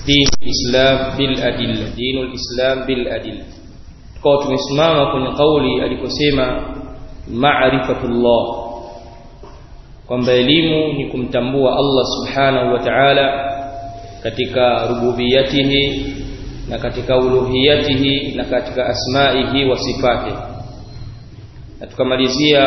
din islam bil adilla dinul islam bil adilla tukao tumesimama kwenye kauli alikosema ma'rifatullah kwamba elimu ni kumtambua Allah subhanahu wa ta'ala katika rububiyatihi na katika uluhiyatihi na katika asmaihi wa sifatihi na tukamalizia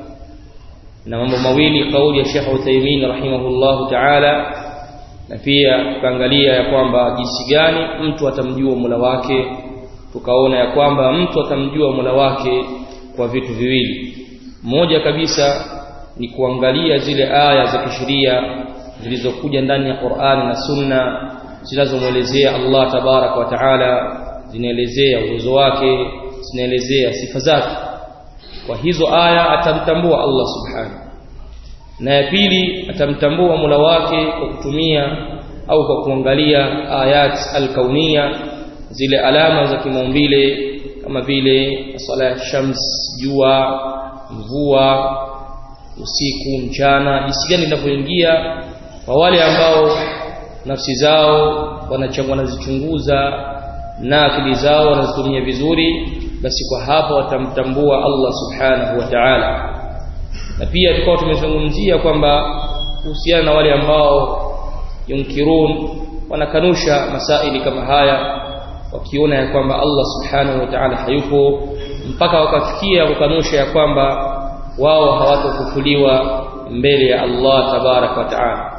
na mambo mawili kauli ya Sheikh Uthaymeen rahimahullahu ta'ala na pia tukaangalia ya kwamba jinsi gani mtu atamjua Mola wake tukaona ya kwamba mtu atamjua Mola wake kwa vitu viwili moja kabisa ni kuangalia zile aya za kisheria zilizokuja ndani ya Qur'ani na Sunna zinazomwelezea Allah tabarak wa taala zinaelezea uwezo wake zinaelezea sifa zake kwa hizo aya atamtambua Allah subhanahu na ya pili atamtambua Mola wake kwa kutumia au kwa kuangalia ayat al-kauniyya zile alama za kimaumbile kama vile sala ya shams jua mvua usiku mchana jinsi gani linavyoingia kwa wale ambao nafsi zao wanazichunguza na akili zao wanazitumia vizuri basi kwa hapa watamtambua Allah subhanahu wa ta'ala na pia tukao tumezungumzia kwamba kuhusiana na wale ambao yunkirun wanakanusha masaili kama haya wakiona ya kwamba Allah subhanahu wa ta'ala hayupo mpaka wakafikia kukanusha ya kwamba wao hawatofufuliwa mbele ya Allah tabarak wa ta'ala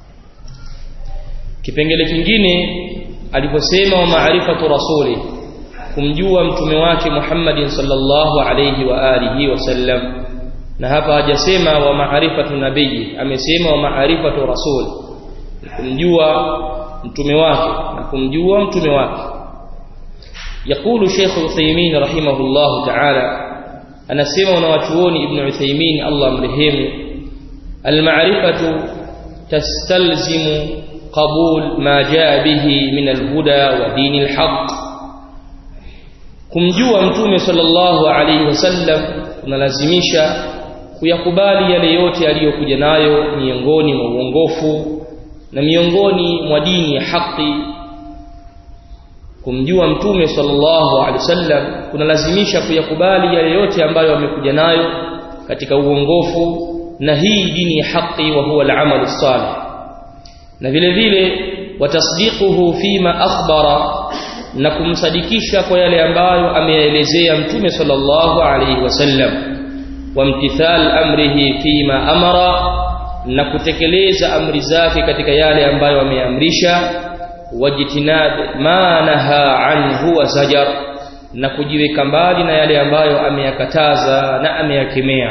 kipengele kingine aliposema wa maarifatu rasuli kumjua mtume wake Muhammad sallallahu alayhi wa alihi wasallam na hapa hajasema wa maarifatu nabii amesema wa maarifatu rasul kumjua mtume wake na kumjua mtume wake يقول شيخ عثيمين رحمه الله تعالى أنا سمع ونواتوني ابن عثيمين الله مرحمه المعرفة تستلزم قبول ما جاء به من الهدى ودين الحق kumjua mtume sallallahu alaihi wasallam kunalazimisha kuyakubali yale yote aliyokuja nayo miongoni mwa uongofu na miongoni mwa dini ya haki kumjua mtume sallallahu alaihi wasallam kunalazimisha kuyakubali yale yote ambayo amekuja nayo katika uongofu na hii dini ya haki wa huwa al-amal salih na vile vile watasdiquhu fima akhbara na kumsadikisha kwa yale ambayo ameelezea mtume sallallahu alaihi wasallam wamtithal amrihi fima amara na kutekeleza amri zake katika yale ambayo ameamrisha wajtinab ma naha anhu wa zajar na kujiweka mbali na yale ambayo ameyakataza na ameyakemea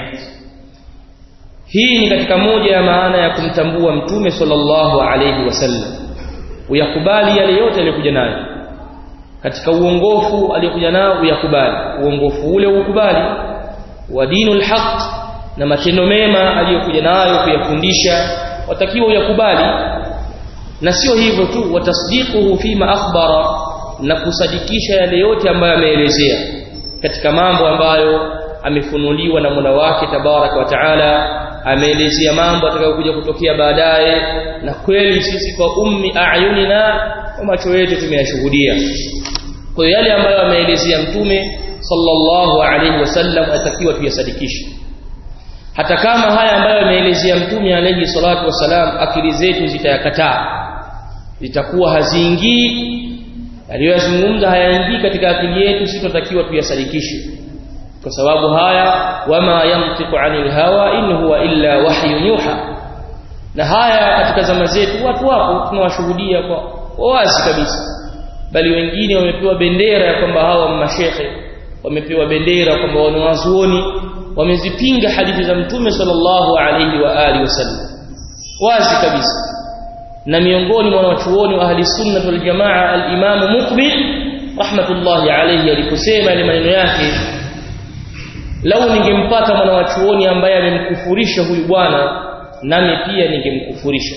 hii ni katika moja ya maana ya kumtambua mtume sallallahu alayhi wasallam uyakubali yale yote aliyokuja nayo katika uongofu aliyokuja nao uyakubali uongofu ule ukubali wa dinul haq na matendo mema aliyokuja nayo kuyafundisha watakiwa uyakubali na sio hivyo tu watasdiquhu fima akhbara na kusadikisha yale yote ambayo ameelezea katika mambo ambayo amefunuliwa na Mola wake tabaraka wa taala ameelezea mambo atakayokuja kutokea baadaye na kweli sisi kwa ummi ayunina kwa macho yetu tumeyashuhudia kwa hiyo yale ambayo ameelezea mtume sallallahu alaihi wasallam atakiwa tuyasadikishe hata kama haya ambayo ameelezea mtume alayhi salatu wasalam akili zetu zitayakataa zitakuwa haziingii aliyozungumza hayaingii katika akili yetu sisi tunatakiwa tuyasadikishe kwa sababu haya wama yantiqu anil hawa in huwa illa wahyun yuha na haya katika zama zetu watu wapo tunawashuhudia kwa wazi kabisa bali wengine wamepewa bendera ya kwamba hawa mashekhe wamepewa bendera kwamba wanawazuoni wamezipinga hadithi za mtume sallallahu alayhi wa alihi wasallam wazi kabisa na miongoni mwa wanachuoni wa ahli sunna wal jamaa al-imam muqbil rahmatullahi alayhi aliposema ile maneno yake lau ningempata mwanachuoni ambaye amemkufurisha huyu bwana nami pia ningemkufurisha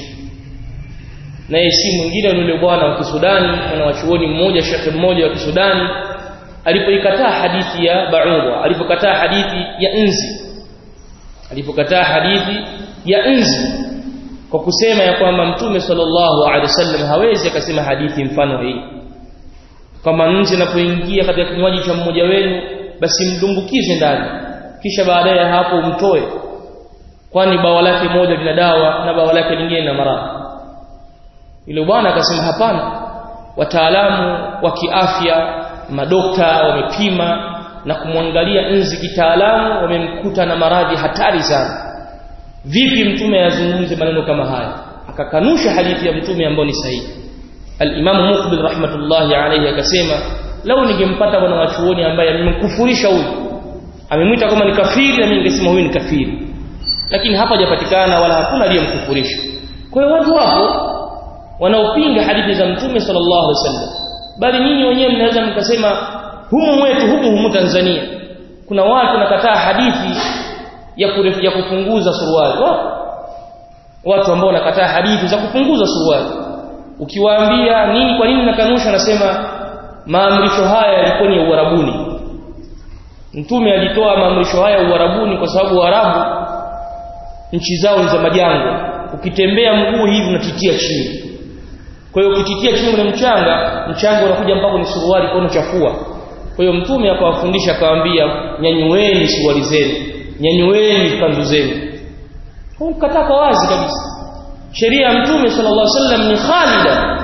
naye si mwingine ni yule bwana wa Kisudani mwanachuoni mmoja shekhe mmoja wa Kisudani alipoikataa hadithi ya Ba'udha alipokataa hadithi ya nzi alipokataa hadithi ya nzi kwa kusema ya kwamba mtume sallallahu alaihi wasallam hawezi akasema hadithi mfano hii kama nzi anapoingia katika kinywaji cha mmoja wenu basi mdumbukize ndani kisha baadaye hapo umtoe kwani bawa lake moja lina dawa na bawa lake lingine lina maradhi ile bwana akasema hapana wataalamu wa kiafya madokta wamepima na kumwangalia nzi kitaalamu wamemkuta na maradhi hatari sana vipi mtume azungumze maneno kama haya akakanusha hadithi ya mtume ambayo ni sahihi al-Imam Muqbil rahmatullahi alayhi akasema lau ningempata bwana wachuoni ambaye amemkufurisha huyu amemwita kama ni kafiri na mimi ningesema huyu ni kafiri lakini hapa hajapatikana wala hakuna aliyemkufurisha kwa hiyo watu wapo wanaopinga hadithi za mtume sallallahu alaihi wasallam bali nyinyi wenyewe mnaweza mkasema humu mwetu humu humu Tanzania kuna watu wanakataa hadithi ya kurefu, ya kupunguza suruali wapo watu ambao wanakataa hadithi za kupunguza suruali ukiwaambia nini kwa nini nakanusha nasema maamrisho haya yalikuwa ni uarabuni mtume alitoa maamrisho haya uarabuni kwa sababu waarabu nchi zao ni za majangwa ukitembea mguu hivi unatitia chini kwa hiyo ukititia chini kwenye mchanga mchanga unakuja mpaka ni suruali kwa unachafua kwa hiyo mtume akawafundisha akawaambia nyanyueni suruali zenu nyanyueni kanzu zenu kataa kwa wazi kabisa sheria ya mtume sallallahu alaihi wasallam ni khalida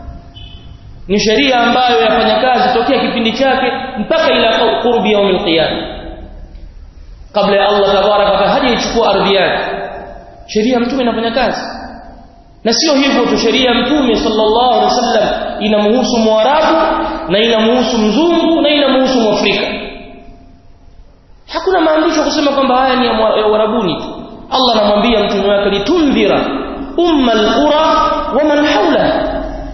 ni sheria ambayo yafanya kazi tokea kipindi chake mpaka ila qurbi yaum alqiyama kabla ya Allah tabaraka wa taala hajaichukua ardhi yake sheria ya mtume inafanya kazi na sio hivyo tu sheria ya mtume sallallahu alaihi wasallam inamhusu mwarabu na inamhusu mzungu na inamhusu mwafrika hakuna maandisho kusema kwamba haya ni ya warabuni tu Allah anamwambia mtume wake litundhira umma alqura wa man hawla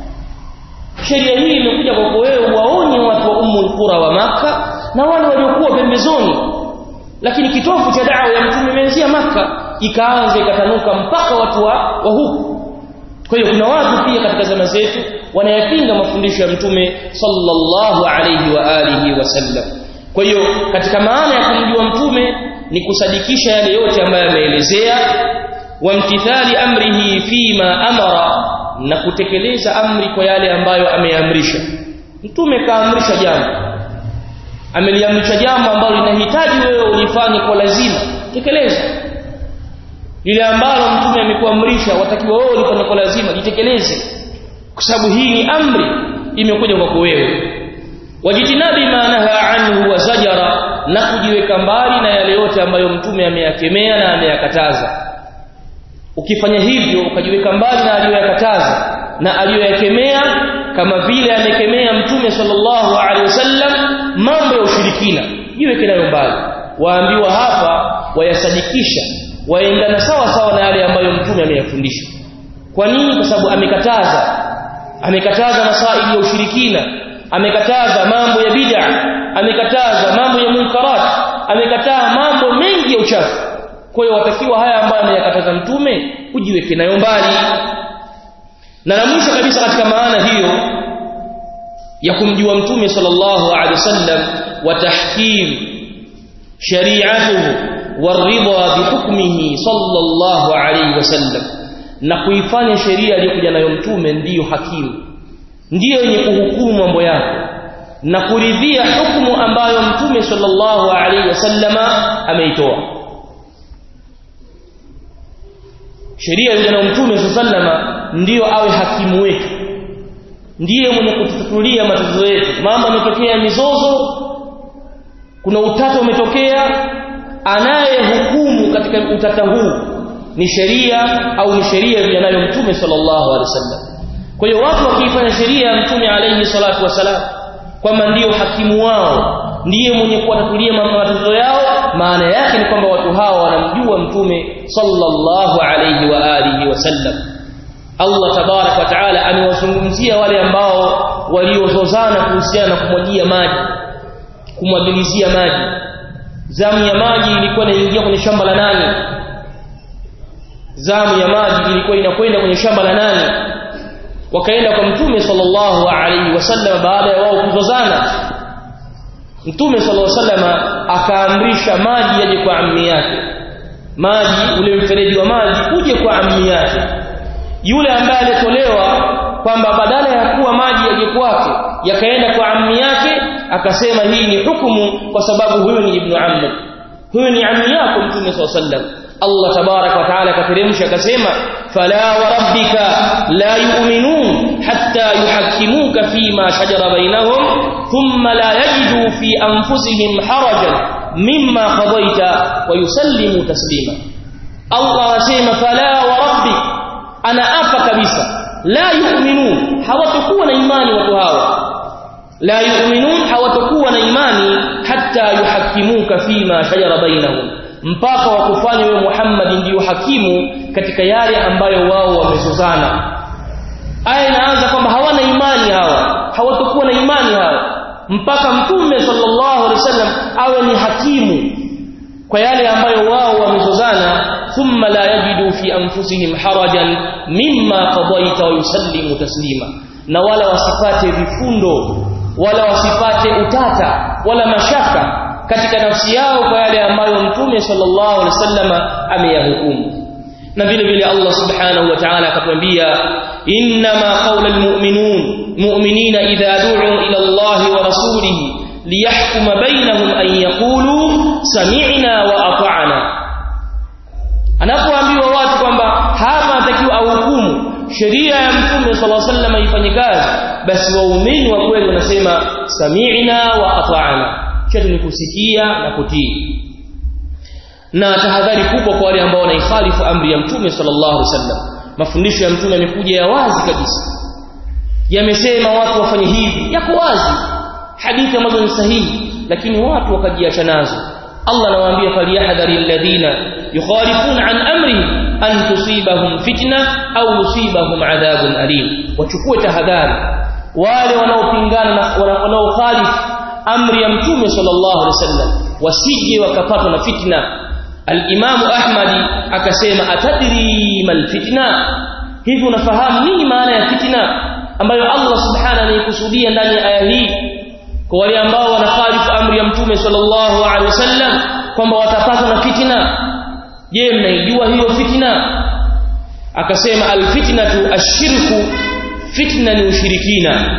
sheria hii imekuja kwa wewe waonye watu wa ummu alqura wa maka na wale waliokuwa pembezoni lakini kitovu cha da'wa ya mtume imeanzia maka ikaanza ikatanuka mpaka watu wa, wa huku kwa hiyo kuna watu pia katika zama zetu wanayapinga mafundisho ya mtume sallallahu alayhi wa alihi wasallam kwa hiyo katika maana ya kumjua mtume ni kusadikisha yale yote ambayo ameelezea wamtithali amrihi fima amara na kutekeleza amri kwa yale ambayo ameamrisha mtume kaamrisha jambo ameliamrisha jambo ambalo linahitaji wewe ulifanye kwa lazima tekeleza lile ambalo mtume amekuamrisha watakiwa wewe ulifanye kwa lazima litekeleze kwa sababu hii ni amri imekuja kwako wewe wajitinabi ma naha anhu wa zajara na kujiweka mbali na yale yote ambayo mtume ameyakemea na ameyakataza ukifanya hivyo ukajiweka mbali na aliyoyakataza na aliyoyakemea kama vile amekemea mtume sallallahu alaihi wasallam mambo ya ushirikina jiweke nayo mbali waambiwa hapa wayasadikisha waendana sawa sawa na yale ambayo mtume ameyafundisha kwa nini kwa sababu amekataza amekataza masaili ya ushirikina amekataza mambo ya bid'a amekataza mambo ya munkarat amekataa mambo mengi ya uchafu kwa hiyo watakiwa haya ambayo ameyakataza mtume ujiweke nayo mbali na la mwisho kabisa katika maana hiyo ya kumjua mtume sallallahu alaihi wasallam wa tahkim shari'atuhu waridha bihukmihi sallallahu alaihi wasallam na kuifanya sheria aliyokuja nayo mtume ndiyo hakimu ndiyo yenye kuhukumu mambo yako na kuridhia hukumu ambayo mtume sallallahu alaihi wasallama ameitoa sheria ya na mtume sallama ndiyo awe hakimu wetu ndiye mwenye kututatulia matatizo yetu mambo yametokea mizozo kuna utata umetokea anayehukumu katika utata huu ni sheria au ni sheria yanayo mtume sallallahu alaihi wasallam kwa hiyo watu wakiifanya sheria ya mtume alayhi salatu wasalam kwamba ndiyo hakimu wao ndiye mwenye kuwatatulia matatizo yao maana yake ni kwamba watu hawa wanamjua mtume sallallahu alayhi wa alihi wasallam Allah tabarak wa taala amewazungumzia wale ambao waliozozana kuhusiana na kumwagia maji kumwagilizia maji zamu ya maji ilikuwa inaingia kwenye shamba la nani zamu ya maji ilikuwa inakwenda kwenye shamba la nani wakaenda kwa mtume sallallahu alaihi wasallam baada ya wao kuzozana mtume sallallahu alaihi wasallam akaamrisha maji yaje kwa ammi yake maji ule mfereji wa maji uje kwa ammi yake yule ambaye alitolewa kwamba badala ya kuwa maji yaje kwake yakaenda kwa ammi yake akasema hii ni hukumu kwa sababu huyu ni ibnu ammi huyu ni ammi yako mtume sallallahu alaihi wasallam Allah tabarak wa taala akateremsha akasema fala wa rabbika la yu'minun hatta yuhakkimuka fima shajara bainahum thumma la yajidu fi anfusihim harajan mimma qadaita wa yusallimu taslima Allah anasema fala wa rabbik ana apa kabisa la yu'minun hawatakuwa na imani watu hawa la yu'minun hawatakuwa na imani hatta yuhakkimuka fima shajara bainahum mpaka wakufanya wewe Muhammad ndiyo hakimu katika yale ambayo wao wamezozana aya inaanza kwamba hawana imani hawa hawatakuwa na imani hawa mpaka mtume sallallahu alaihi wasallam awe ni hakimu kwa yale ambayo wao wamezozana thumma la yajidu fi anfusihim harajan mimma qadaita wa yusallimu taslima na wala wasipate vifundo wala wasipate utata wala mashaka katika nafsi yao kwa yale ambayo mtume sallallahu alaihi wasallam ameyahukumu na vile vile Allah subhanahu wa ta'ala akatuambia inma qawla almu'minun mu'minina idha du'u ila Allah wa rasulihi liyahkuma bainahum an yaqulu sami'na wa ata'na anapoambiwa watu kwamba hapa atakiwa ahukumu sheria ya mtume sallallahu alaihi wasallam ifanye kazi basi waumini wa kweli wanasema sami'na wa ata'na chetu ni kusikia na kutii na tahadhari kubwa kwa wale ambao wanaikhalifu amri ya mtume sallallahu alaihi wasallam mafundisho ya mtume yamekuja ya wazi kabisa yamesema watu wafanye hivi yako wazi hadithi ambazo ni sahihi lakini watu wakajiacha nazo Allah anawaambia falyahdhari alladhina yukhalifuna an amrihi an tusibahum fitna au yusibahum adhabun alim wachukue tahadhari wale wanaopingana na wanaokhalifu amri ya mtume sallallahu alaihi wasallam wasije wakapatwa na fitna al-Imam Ahmad akasema atadri mal fitna hivi unafahamu nini maana ya fitna ambayo Allah subhanahu anaikusudia ndani ya aya hii kwa wale ambao wanakhalifu amri ya mtume sallallahu alaihi wasallam kwamba watapatwa na fitna je mnaijua hiyo fitna akasema al-fitnatu ash-shirku fitna ni ushirikina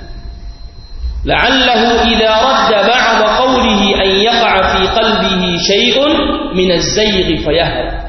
لعله إذا رد بعض قوله أن يقع في قلبه شيء من الزيغ فيهلك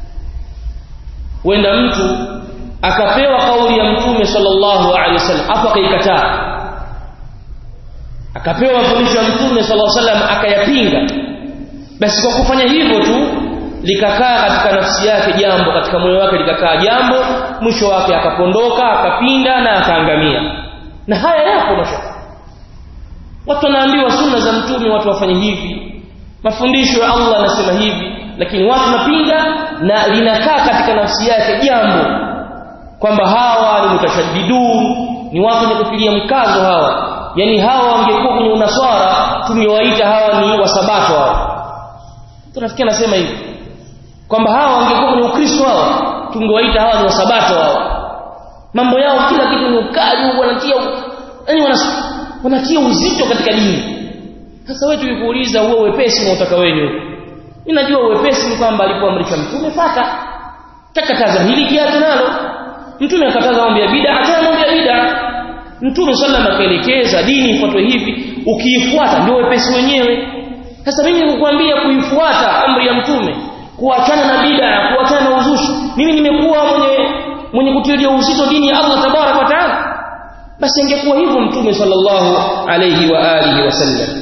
وإن mtu akapewa kauli ya mtume sallallahu alaihi wasallam afa kaikataa akapewa mafundisho ya mtume sallallahu alaihi wasallam akayapinga basi kwa kufanya hivyo tu likakaa katika nafsi yake jambo katika moyo wake likakaa jambo mwisho wake akapondoka akapinda na akaangamia na haya yapo mashaka watu wanaambiwa sunna za mtume watu wafanye hivi mafundisho ya Allah anasema hivi lakini watu napinga na linakaa katika nafsi yake jambo kwamba hawa ni mutashaddidun ni watu wenye kufilia mkazo hawa yani hawa wangekuwa kwenye unaswara tungewaita hawa ni wasabato hawa tunafikia nasema hivi kwamba hawa wangekuwa kwenye ukristo hawa tungewaita hawa ni wasabato hawa mambo yao kila kitu ni ukali wanatia yani wanatia uzito katika dini sasa wewe tukikuuliza uwe wepesi unaotaka wewe ni upi mimi najua wepesi ni kwamba alipoamrisha mtume fata takataza hili kiache nalo mtume akataza mambo ya bid'a achana mambo ya bid'a mtume sallam akaelekeza dini ifuatwe hivi ukiifuata ndio wepesi wenyewe sasa mimi nikukwambia kuifuata amri ya mtume kuachana na bid'a kuachana na uzushi mimi nimekuwa mwenye mwenye kutilia uzito dini ya Allah tabarak wa taala basi ingekuwa hivyo mtume sallallahu alayhi wa alihi wasallam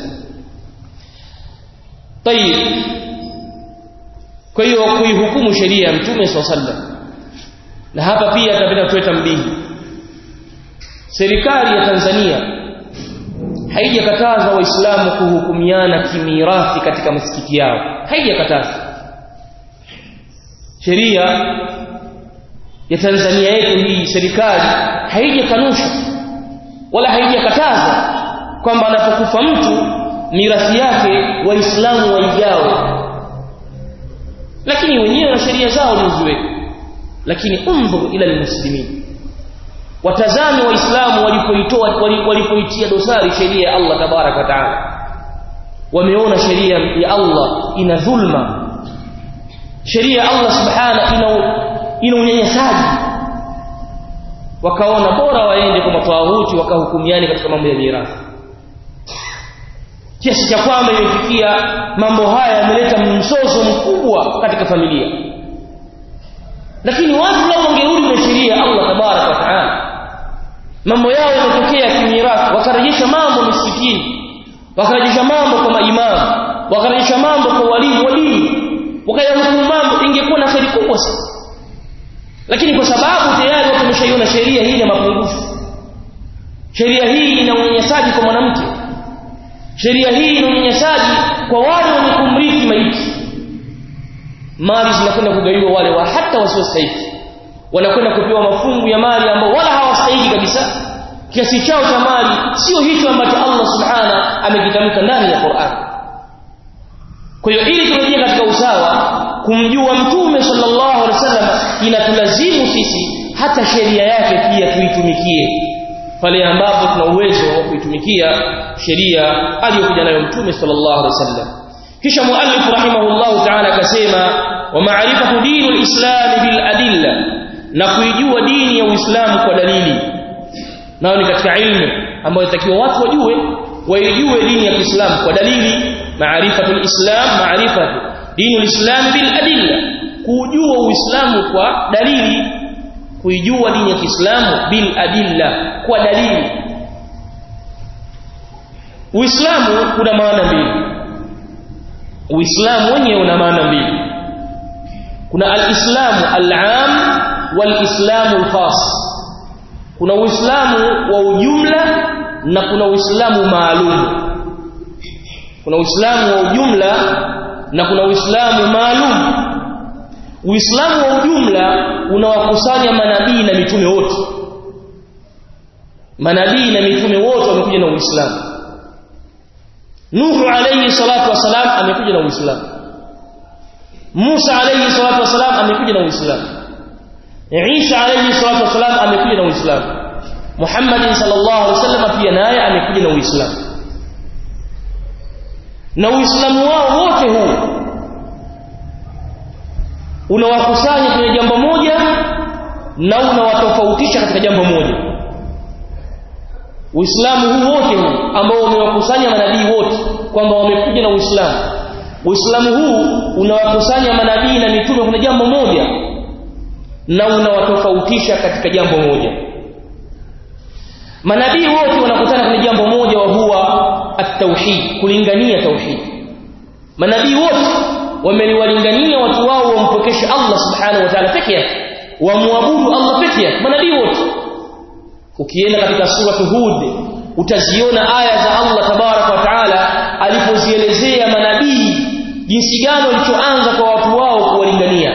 tayib kwa hiyo kuihukumu sheria ya mtume sallallahu alayhi wasallam na hapa pia tunapenda tuwe tambihi serikali ya Tanzania haijakataza waislamu kuhukumiana kimirathi katika misikiti yao haijakataza sheria ya Tanzania yetu hii serikali haijakanusha wala haijakataza kwamba anapokufa mtu mirathi yake waislamu waigawe lakini wenyewe na sheria zao niziweke lakini undhur ila almuslimin watazame waislamu walipoitoa walipoitia dosari sheria ya Allah tabaraka taala wameona sheria ya Allah ina dhulma sheria ya Allah subhana ina ina unyanyasaji wakaona bora waende kwa matawauti wakahukumiani katika mambo ya mirathi kiasi cha kwamba imefikia mambo haya yameleta mzozo mkubwa katika familia lakini watu lao wangerudi na sheria ya Allah tabaraka wa taala mambo yao yametokea kimirathi wakarejesha mambo misikini wakarejesha mambo kwa maimamu wakarejesha mambo kwa walimu wa dini wakayahukumu mambo ingekuwa na kheri kubwa sana lakini kwa sababu tayari watu wameshaiona sheria hii ina mapungufu sheria hii ina unyanyasaji kwa mwanamke sheria hii ina unyanyasaji kwa wale wenye kumrithi maiti mali zinakwenda kugaiwa wale wa hata wasiostahili wanakwenda kupewa mafungu ya mali ambao wala hawastahili kabisa kiasi chao cha mali sio hicho ambacho Allah subhana amekitamka ndani ya Qur'an kwa hiyo ili turejee katika usawa kumjua mtume sallallahu alaihi wasallam inatulazimu sisi hata sheria yake pia tuitumikie pale ambapo tuna uwezo wa kuitumikia sheria aliyokuja nayo mtume sallallahu alaihi wasallam kisha muallif rahimahullah ta'ala akasema wa ma'rifatu dinul islam bil adilla na kuijua dini ya Uislamu kwa dalili nayo ni katika ilmu ambayo inatakiwa watu wajue waijue dini ya Kiislamu kwa dalili maarifatul islam maarifatu dinul islam bil adilla kujua uislamu kwa dalili kuijua dini ya Kiislamu bil adilla kwa dalili Uislamu kuna maana mbili Uislamu wenyewe una maana mbili kuna al-islamu al-am wal-islamu al-khas kuna Uislamu wa ujumla na kuna Uislamu maalum kuna Uislamu wa ujumla na kuna Uislamu maalum Uislamu wa ujumla unawakusanya manabii na mitume wote manabii na mitume wote wamekuja na Uislamu Nuhu alayhi salatu wasalam amekuja na Uislamu Musa alayhi salatu wasalam amekuja na Uislamu Isa alayhi salatu wasalam amekuja na Uislamu Muhammad sallallahu alaihi wasallam pia naye amekuja na Uislamu na Uislamu wao wote huu unawakusanya kwenye jambo moja na unawatofautisha katika jambo moja Uislamu huu wote huu ambao umewakusanya manabii wote kwamba wamekuja na Uislamu Uislamu huu unawakusanya manabii na mitume kuna jambo moja na unawatofautisha katika jambo moja manabii wote wanakutana kwenye jambo moja wa huwa at-tauhid kulingania tauhid manabii wote wameliwalingania watu wao wampokeshe Allah subhanahu wa ta'ala peke yake wamwabudu Allah peke yake manabii wote ukienda katika sura Hud utaziona aya za Allah tabaraka wa taala alipozielezea manabii jinsi gani walichoanza kwa watu wao kuwalingania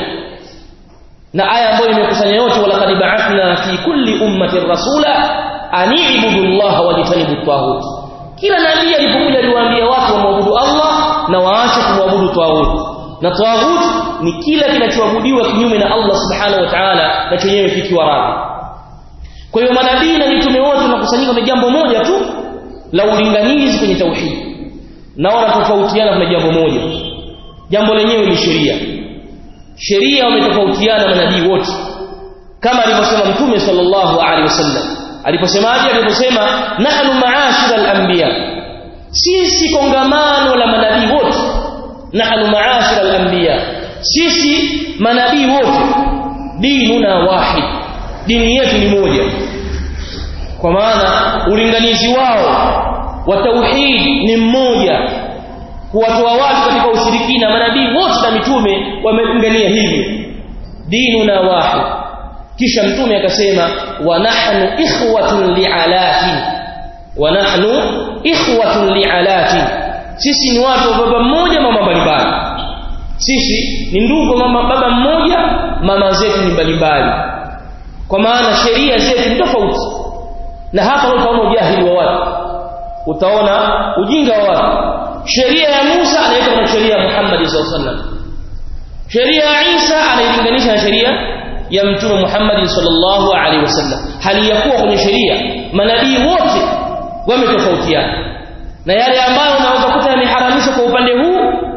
na aya ambayo imekusanya yote walaqad ba'athna fi kulli ummatin rasula ani'budu Allah wajtanibu at kila nabii alipokuja aliwaambia watu wamwabudu Allah na waache kumwabudu tawhid na tawhid ni kila kinachoabudiwa kinyume na Allah subhanahu wa ta'ala na chenyewe kikiwa radhi kwa hiyo manabii na mitume wote wanakusanyika kwenye jambo moja tu la ulinganizi kwenye tauhid na wanatofautiana kwenye jambo moja jambo lenyewe ni sheria sheria wametofautiana manabii wote kama alivyosema mtume sallallahu alaihi wasallam aliposemaje aliposema nahnu ma'ashira al-anbiya sisi kongamano la manabii wote nahnu ma'ashira al-anbiya sisi manabii wote dinuna wahid dini yetu ni moja kwa maana ulinganizi wao wa tauhid ni mmoja kuwatoa watu katika ushirikina manabii wote na mitume wamelingania hivyo dinuna wahid kisha mtume akasema wa nahnu ikhwatun li'alatin wa nahnu ikhwatun li'alatin sisi ni watu wa baba mmoja mama mbalimbali sisi ni ndugu mama baba mmoja mama zetu ni mbalimbali kwa maana sheria zetu ni tofauti na hapa utaona ujahili wa watu utaona ujinga wa watu sheria ya Musa anaitwa na sheria ya Muhammad sallallahu alaihi wasallam sheria ya Isa anailinganisha na sheria ya mtume Muhammad sallallahu alaihi wasallam hali ya kuwa kwenye sheria manabii wote wametofautiana na yale ambayo unaweza kuta yameharamishwa kwa upande huu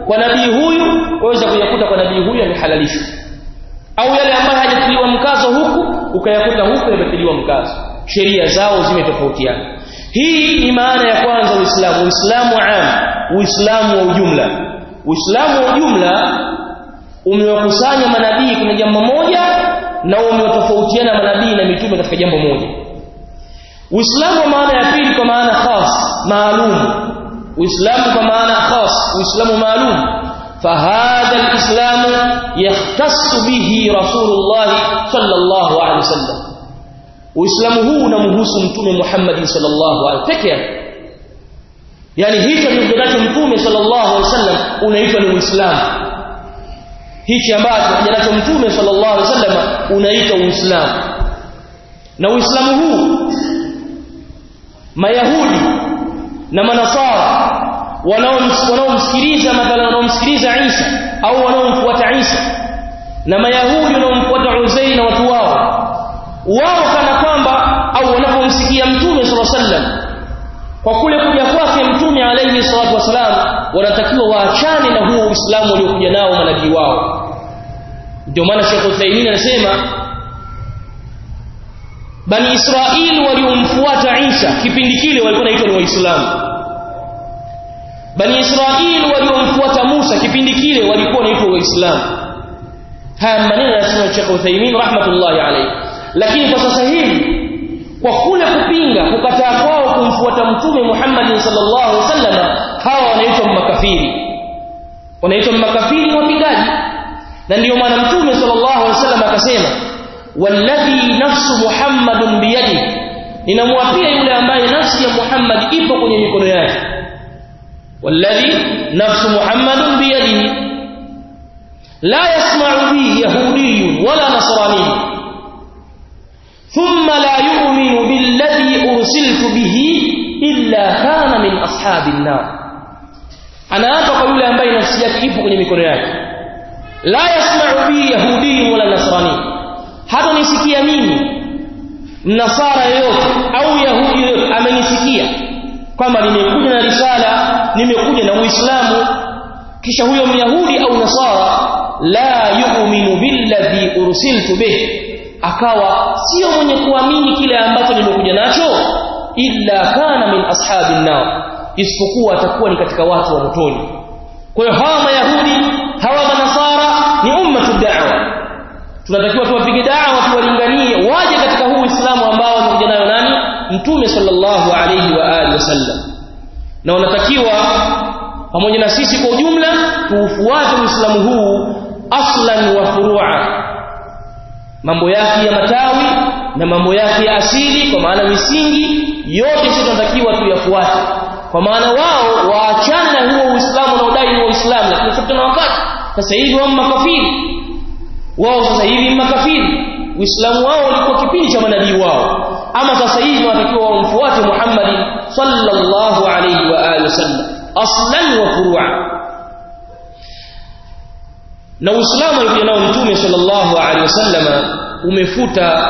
kwa nabii huyu waweza kuyakuta kwa nabii huyu yamehalalishwa au yale ambayo hajatiliwa mkazo huku ukayakuta huku yametiliwa mkazo sheria zao zimetofautiana hii ni maana ya kwanza uislamu uislamu am uislamu wa ujumla uislamu wa ujumla umewakusanya manabii kwenye jambo moja na umewatofautiana manabii na mitume katika jambo moja uislamu kwa maana ya pili kwa maana khas maalum uislamu kwa maana khas uislamu maalum فهذا الإسلام يختص به رسول الله صلى الله عليه وسلم Uislamu huu unamhusu mtume Muhammad sallallahu alaihi peke yake. Yaani hicho kilichonacho mtume sallallahu alaihi wasallam unaitwa ni Uislamu. Hichi ambacho kijanacho mtume sallallahu alaihi wasallam unaitwa Uislamu. Na Uislamu huu Mayahudi na Manasara wanaomsikiliza mathalan wanaomsikiliza Isa au wanaomfuata Isa na Mayahudi wanaomfuata Uzair na watu wao wao kana kwamba au wanapomsikia mtume sallallahu alaihi wasallam kwa kule kuja kwake mtume alayhi salatu wasalam wanatakiwa waachane na huo Uislamu waliokuja nao manabii wao ndio maana Sheikh Uthaymeen anasema Bani Israili waliomfuata Isa kipindi kile walikuwa naitwa ni Waislamu Bani Israili waliomfuata Musa kipindi kile walikuwa naitwa Waislamu haya maneno yanasema Sheikh Uthaymeen rahmatullahi alayhi lakini kwa sasa hivi kwa kule kupinga kukataa kwao kumfuata mtume Muhammad sallallahu alaihi wasallam hawa wanaitwa makafiri wanaitwa makafiri wapingaji na ndiyo maana mtume sallallahu alaihi wasallam akasema walladhi nafsu muhammadun biyadi ninamwapia yule ambaye nafsi ya Muhammad ipo kwenye mikono yake walladhi nafsu muhammadun biyadihi la yasma'u bi yahudiyyun wala nasraniyyun ثم لا يؤمن بالذي أرسلت به إلا كان من أصحاب النار أنا أتوقع يولي أمباي نفسيك إيبو kwenye mikono yake la yasma'u bi yahudi wala nasrani hata nisikia mimi mnasara yoyote au yahudi yoyote amenisikia kwamba nimekuja na risala nimekuja na uislamu kisha huyo myahudi au nasara la yu'minu billadhi ursiltu bihi akawa sio mwenye kuamini kile ambacho nimekuja nacho illa kana min ashabin nar isipokuwa atakuwa ni katika watu wa motoni kwa hiyo hawa mayahudi hawa manasara ni ummatu da'wa tunatakiwa tuwapige da'wa tuwalinganie waje katika huu Uislamu ambao amekuja nayo nani mtume sallallahu alayhi wa alihi wasallam na wanatakiwa pamoja na sisi kwa ujumla tuufuate Uislamu huu aslan wa furu'a mambo yake ya matawi na mambo yake ya asili kwa maana misingi yote sisi tunatakiwa tuyafuate kwa maana wao waachane na huo Uislamu unaodai ni Uislamu lakini sasa tuna wakati sasa hivi wao makafiri wao sasa hivi makafiri Uislamu wao ulikuwa kipindi cha manabii wao ama sasa hivi wanatakiwa wamfuate Muhammad sallallahu alayhi wa alihi wasallam aslan wa furu'a na Uislamu alikuja nao Mtume sallallahu alaihi wasallam umefuta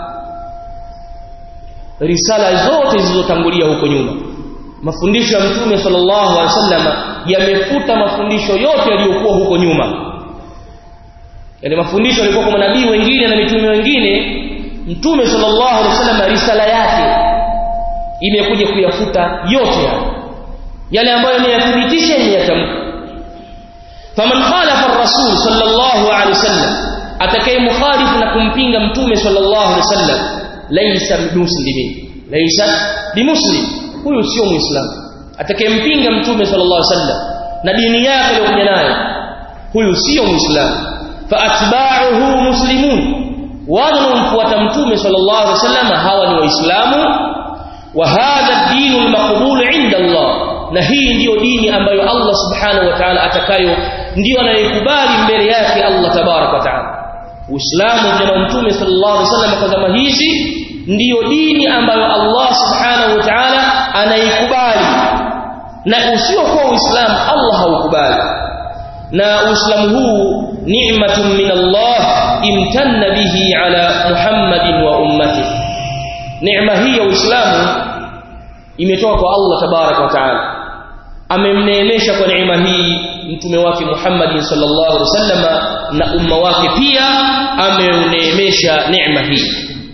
risala zote zilizotangulia huko nyuma mafundisho ya Mtume sallallahu alaihi wasallam yamefuta mafundisho yote yaliyokuwa huko nyuma yale mafundisho yalikuwa kwa manabii wengine na mitume wengine Mtume sallallahu alaihi wasallam risala yake imekuja kuyafuta yote hayo yale ambayo yameyathibitisha yatamka faman khalafa ar-rasul sallallahu alaihi wasallam atakaye mukhalifu na kumpinga mtume sallallahu alaihi wasallam laysa bimuslimin laysa bimuslim huyu sio muislamu atakayempinga mtume sallallahu alaihi wasallam na dini yake aliyokuja nayo huyu sio muislamu fa atba'uhu muslimun wale wanaomfuata mtume sallallahu alaihi wasallam hawa ni waislamu wa hadha ad-din al-maqbul 'inda Allah na hii ndiyo dini ambayo Allah subhanahu wa ta'ala atakayo ndiyo anayekubali mbele yake Allah tabarak wa ta'ala Uislamu na Mtume sallallahu alaihi wasallam kwa zama hizi ndiyo dini ambayo Allah subhanahu wa ta'ala anaikubali na usiokuwa Uislamu Allah haukubali na Uislamu huu ni'matun min Allah imtanna bihi ala Muhammadin wa ummatihi neema hii ya Uislamu imetoka kwa Allah tabarak wa ta'ala amemneemesha kwa neema hii mtume wake Muhammad sallallahu alaihi wasallama na umma wake pia ameuneemesha neema hii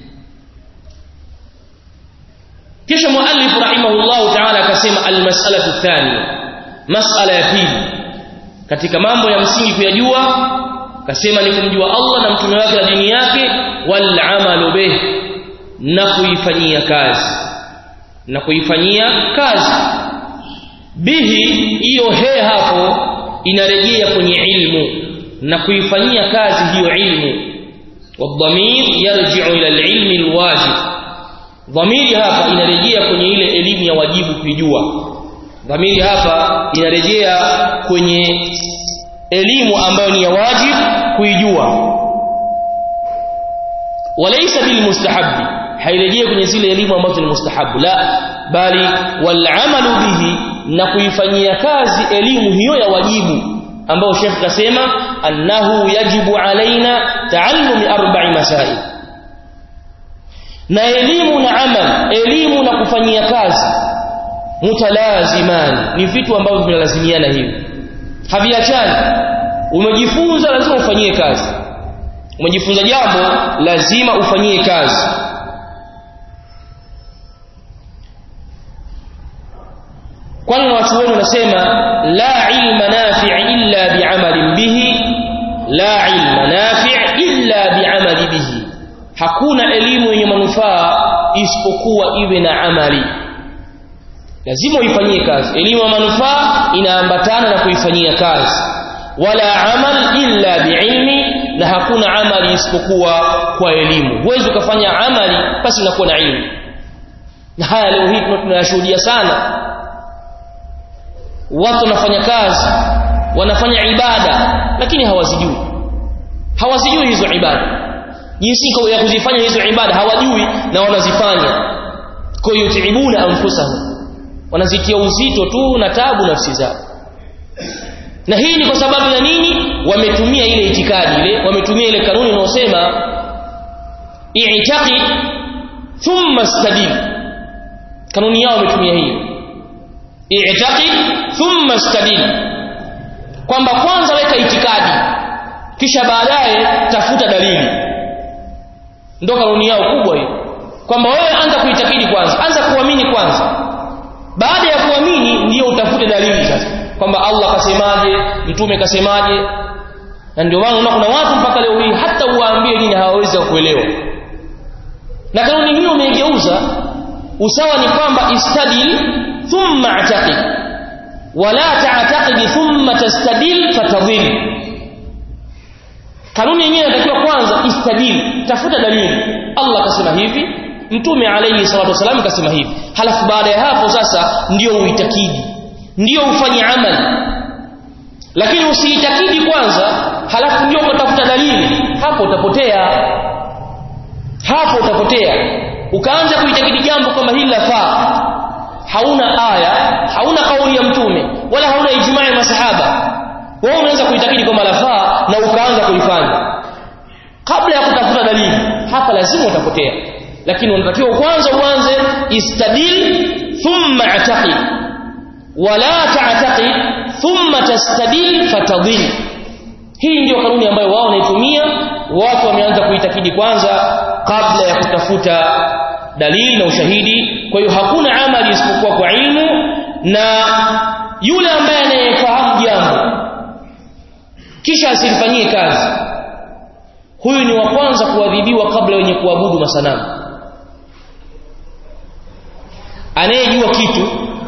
kisha muallif rahimahullahu ta'ala akasema almas'alatu thaniya mas'ala ya pili katika mambo ya msingi kuyajua akasema ni kumjua Allah na mtume wake na dini yake wal amalu bih na kuifanyia kazi na kuifanyia kazi bihi hiyo he hapo inarejea kwenye ilmu na kuifanyia kazi hiyo ilmu والضمير يرجع الى العلم الواجب dhamiri hapa inarejea kwenye ile elimu ya wajibu kuijua dhamiri hapa inarejea kwenye elimu ambayo ni ya wajibu kuijua walaysa bil mustahabbi hairejea kwenye zile elimu ambazo ni mustahabu la bali wal amalu bihi na kuifanyia kazi elimu hiyo ya wajibu ambao Sheikh kasema annahu yajibu alaina taallumi arba'i masail na elimu na amal elimu na kufanyia kazi mutalazimani ni vitu ambavyo vinalazimiana hivi haviachani umejifunza lazima ufanyie kazi umejifunza jambo lazima ufanyie kazi kwani wanachuoni wanasema la ilma nafi' illa bi'amalin bihi la ilma nafi' illa bi'amali bihi hakuna elimu yenye manufaa isipokuwa iwe na amali lazima uifanyie kazi elimu ya manufaa inaambatana na kuifanyia kazi wala amal illa biilmi na hakuna amali isipokuwa kwa elimu huwezi ukafanya amali basi unakuwa na ilmu na haya leo hii tunayashuhudia sana watu wanafanya kazi wanafanya ibada lakini hawazijui hawazijui hizo ibada jinsi ya kuzifanya hizo ibada hawajui na wanazifanya kwa hiyo yutibuna anfusahum wanazitia uzito tu na tabu nafsi zao na hii ni kwa sababu ya nini wametumia ile itikadi ile wametumia ile kanuni inayosema i'taqid thumma istadil kanuni yao wametumia hiyo i'taqid thumma istadil kwamba kwanza weka itikadi kisha baadaye tafuta dalili ndio kanuni yao kubwa hiyo kwamba wewe anza kuitakidi kwanza anza kuamini kwanza baada ya kuamini ndio utafute dalili sasa kwamba Allah kasemaje mtume kasemaje na ndio maana unaona kuna watu mpaka leo hii hata uwaambie nini hawawezi kuelewa na kanuni hiyo umeigeuza usawa ni kwamba istadil thumma ataqid wala ta'taqid thumma tastadil fatadhil kanuni yenyewe inatakiwa kwanza istadil tafuta dalili Allah kasema hivi mtume alayhi salatu wasallam kasema hivi halafu baada ya hapo sasa ndio uitakidi ndio ufanye amali lakini usiitakidi kwanza halafu ndio utafuta dalili hapo utapotea hapo utapotea ukaanza kuitakidi jambo kama hili lafaa hauna aya hauna kauli ya mtume wala hauna ijmaa ya masahaba wewe unaweza kuitakidi kwamba lafaa na ukaanza kulifanya kabla ya kutafuta dalili hapa lazima utapotea lakini unatakiwa kwanza uanze istadil thumma ataqid wala ta'taqid thumma tastadil fatadil hii ndio kanuni ambayo wao wanaitumia watu wameanza kuitakidi kwanza kabla ya kutafuta dalili na ushahidi kwa hiyo hakuna amali isipokuwa kwa ilmu na yule ambaye anayefahamu jambo kisha asilifanyie kazi huyu ni wa kwanza kuadhibiwa kabla wenye kuabudu masanamu anayejua kitu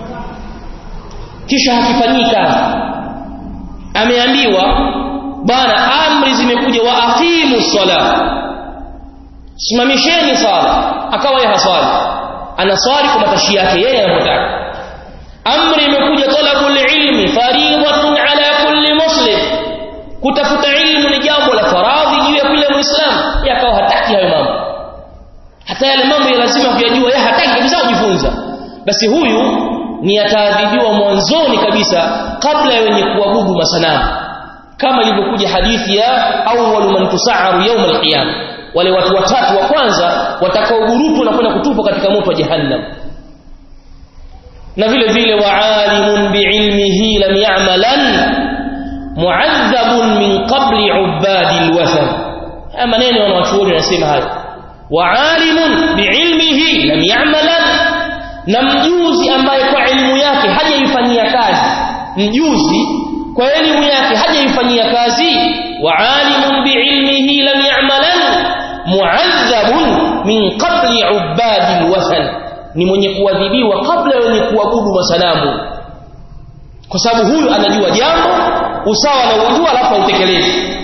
kisha hakifanyii kazi ameambiwa bana amri zimekuja wa aqimu sala simamisheni sala akawa yeye haswali anaswali kwa matashi yake yeye anataka amri imekuja talabul ilmi fariidatun ala kulli muslim kutafuta ilmu ni jambo la faradhi juu ya kila muislamu yakawa hataki hayo mambo hata yale mambo ya lazima kuyajua yeye hataki kabisa kujifunza basi huyu ni ataadhibiwa mwanzoni kabisa kabla ya wenye kuabudu masanamu kama ilivyokuja hadithi ya awwalu man tusa'aru yawm al-qiyam wale watu watatu wa kwanza watakaogurutwa na kwenda kutupwa katika moto wa jahannam na vile vile wa alimun biilmihi lam ya'malan mu'adhabun min qabli ubadi alwathan haya maneno wanawachuoni wanasema hayo wa alimun biilmihi lam ya'malan na mjuzi ambaye kwa elimu yake hajaifanyia kazi mjuzi kwa elimu yake hajaifanyia kazi wa alimun biilmihi lam ya'malan mu'adhabun min qabli ubadi alwathan ni mwenye kuadhibiwa kabla wenye kuabudu masanamu kwa sababu huyu anajua jambo usawa na ujua alafu autekeleze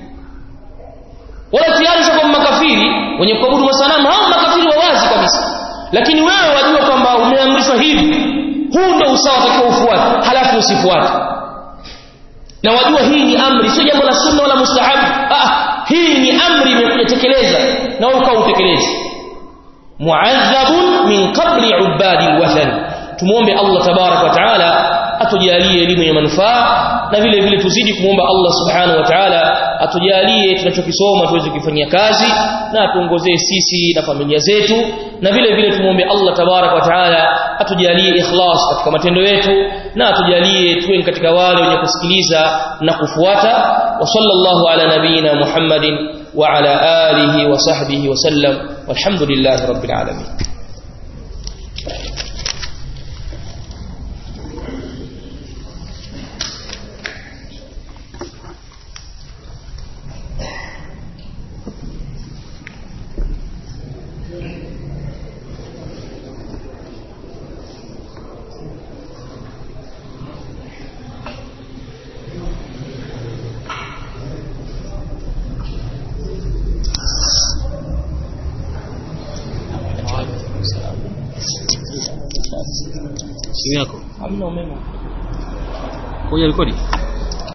wala tayari sio makafiri wenye kuabudu masanamu hao makafiri wa wazi kabisa lakini wewe wajua kwamba umeamrishwa hivi huu ndio usawa utakiwa ufuate halafu usifuate na wajua hii ni amri sio jambo la sunna wala mustahabu ah hii ni amri imekuja tekeleza na wewe ukautekeleze mu'adhabun min qabli ubadi alwathan tumuombe Allah tabarak wa taala atujalie elimu ya manufaa na vile vile tuzidi kumwomba Allah subhanahu wa ta'ala atujalie tunachokisoma tuweze kufanyia kazi na atuongozee sisi na familia zetu na vile vile tumuombe Allah tabarak wa ta'ala atujalie ikhlas katika matendo yetu na atujalie tuwe katika wale wenye kusikiliza na kufuata wa sallallahu ala nabina Muhammadin wa ala alihi wa sahbihi wa sallam walhamdulillahi rabbil alamin simu yako hamna umeme ngoja rekodi